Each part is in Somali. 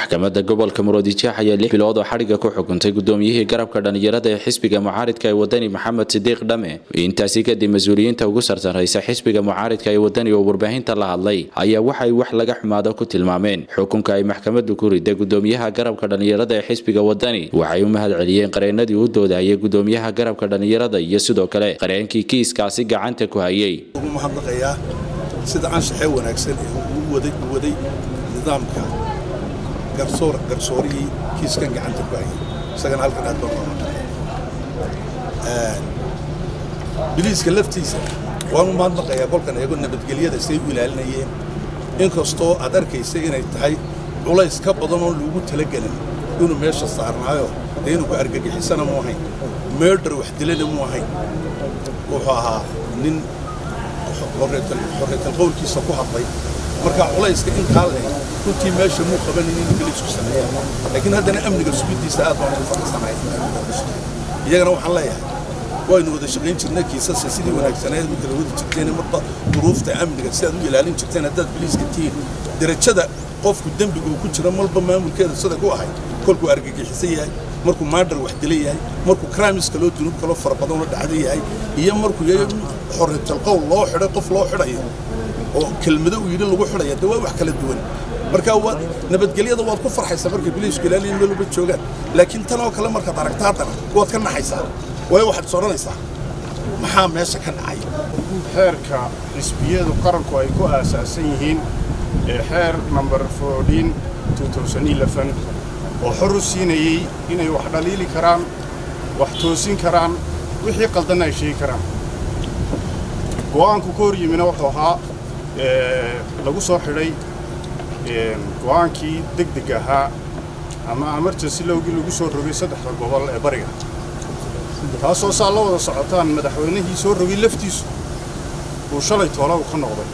maxkamadda gobolka muroodijeex ayaa lix bilood oo xadhigga ku xukuntay gudoomiyihii garabka dhallinyarada ee xisbiga mucaaridka ee wadani maxamed sidiiq dhame intaasi kadib mas-uuliyiinta ugu sarsaraysa xisbiga mucaaridka ee wadani oo warbaahinta la hadlay ayaa waxay wax laga xumaado ku tilmaameen xukunka ay maxkamaddu ku riday gudoomiyaha garabka dhallinyarada ee xisbiga wadani waxay u mahad celiyeen qareenadii u doodayay gudoomiyaha garabka dhallinyarada iyo sidoo kale qareenkii kiiskaasi gacanta ku hayay mahadnaqayaa sida anshaxee wanaagsan ee uu waday nidaamka garsoorihii kiiskan gacanta ku hayay isagana halkan aad baan mahadnaqaya biliiska laftiisa waan u mahadnaqayaa kolkan eego nabadgelyada siday u ilaalinayeen inkastoo aad arkaysa inay tahay culays ka badan oon lagu talagelin inuu meesha saarnaayo dee inuu ku argagixisana mu ahayn meerdar wax dilana mu ahayn wuxuu ahaa nin xorriytal qowlkiisa ku hadlay markaa culayska intaa leh runtii meesha muu qabanin in biliisku sameeya laakiin haddana amniga sugiddiisa aad baan ugu faraxsanahay iyagana waxaan leeyahay waynu wada shaqayn jirna kiisasa sidii wanaagsaneed u kala wadi jirteen marba duruufta amniga si aad u ilaalin jirteen haddaad biliiska tihiin derajada qofku dembiga uu ku jira malba maamulkeeda sida ku ahay kolkuu argagixisan yahay markuu maadhar wax dila yahay markuu crimeska loo dunuub kaloo fara badan la dhacda yahay iyo markuu yahay xorriyatalqowl loo xidhay qof loo xidhayo oo kelmado uu yidhi lagu xidhaya dee waa wax kala duwan marka waad nabadgelyada waad ku farxaysaa markay biliisku ilaaliyin meel uba joogaan laakiin tan oo kale markaad aragta haddana waad ka naxaysaa waayo waxaad is odhanaysaa maxaa meesha ka dhacay xeerka xisbiyadu qaranku ay ku aasaasan yihiin ee xeer number fourteen two thousand eleven oo xor u siinayey inay wax dhaliili karaan wax toosin karaan wixii qaldanna ay sheegi karaan go'aanku ka hor yimina wuxuu ahaa lagu soo xidhay go'aankii deg deg ahaa ama emergency lowgii lagu soo rogay saddexda gobol ee bariga taasoo saa la wada socotaan madaxweynihii soo rogay laftiisu uu shalay toola u ka noqday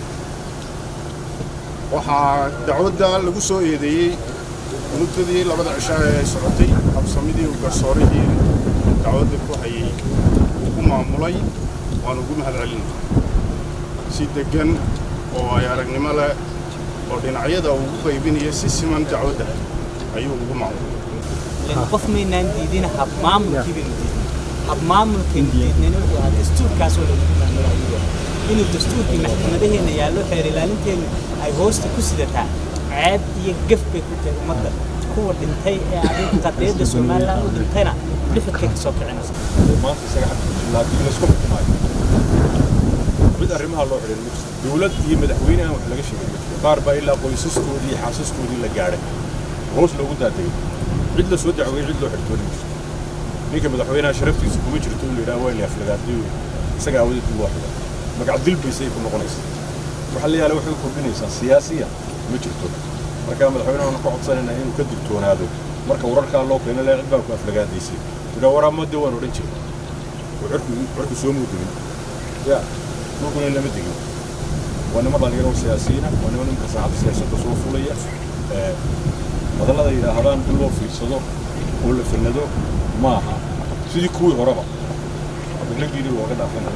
waxaa dacwadda lagu soo eedeeyey muddadii labada cishaa ee ay socotay habsamidii uu garsoorihii dacwadda ku hayay ugu maamulay waan ugu mahad celinay si deggan oo ay aragnimo leh oo dhinacyada uu ugu qaybinaya si siman dacwadda ayuu ugu maamulay qof maynaan diidin habmaamulkii baynu diidnay habmaamulkaynu diidnayna wuxuu ahaa dastuurkaasoo lagu maamulayo inuu dastuurkii maxkamadaheenna yaallo xeer ilaalinteennu ay hoosta ku sidataa ceeb iyo gaf bay ku tahay ummadda kuwa dhintay ee adig qadiyadda somalilan u dhintayna dhifidkay ka soo kicinaysa maanta isaga xagka haddii laysku xukumaayo mid arrimaha loo xidhin ma jirto dowlad iyo madaxweyne aan wax laga sheegin ma jirto qaar baa ilaa qoysaskoodii iyo xaasaskoodii la gaadhay hoos loogu daadegay cid la soo dacweeyey cid loo xidhtooni ma jirto ninka madaxweynaha sharaftiisa kuma jirto in la yidhaha waa la aflagaadiyo isaga awadeed loo xidha magac dilbaysay ku noqonaysaa waxa la yaala waxay u kordhinaysaa siyaasiya ma jirto marka madaxweynaha waxaan ku codsanaynaa inuu ka digtoonaado marka wararkaa loo keeno lee cid baa ku aflagaadaysay yidhaa waraamade waan odhan jiray oo cirku cirku soo muudegin ya dhulkuna lama degin waa niman dhalinyaro siyaasiyiina waa niman ninka saacadda siyaasadda soo fulaya hadallada yidhaahdaan in loo fiirsado oo la fanado ma aha sidii kuwii horeba adagladiini looga dhaafan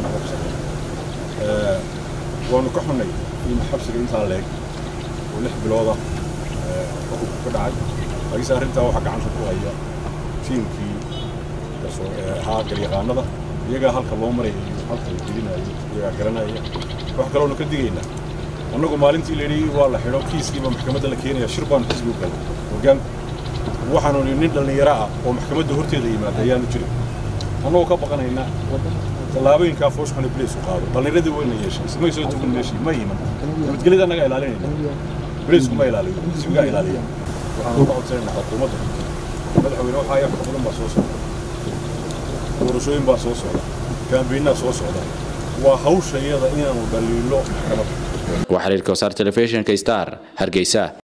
waanu ka xunnay in xabsiga intaa leeg oo lix bilooda xukunku ka dhacay laakiinse arrintaa waxaa gacanta ku haya tiimkii ahaa garyaqaanada iyagaa halka loo maraya iyo halka la gelinayo iyagaa garanaya wax kaloonu ka digaynaa annagu maalintii layidhi waa la xidho kiiskiiba maxkamadda la keenaya shir baanu xisbi u galay hoggaanku waxaanu nin dhallinyaro ah oo maxkamadda horteeda yimaada ayaanu jirin annagoo ka baqanayna tallaabooyinkaa fooshxuna bileysku qaado dhallinyaradii wayna yeeshay ismay soo tukan meeshii ma yiman nabadgelyada annaga ilaalinayna bileysku ma ilaaliyo xisbigaa ilaaliya waxaanu ka codsanaynaa xukuumadda madaxweyne waxaa yaa badan baa soo socda doorashooyin baa soo socda kaambeynaa soo socda waa hawsha iyada inaanu dhaliilo maxkamadda waa xiriirka wasaar telefishinka star hargeysa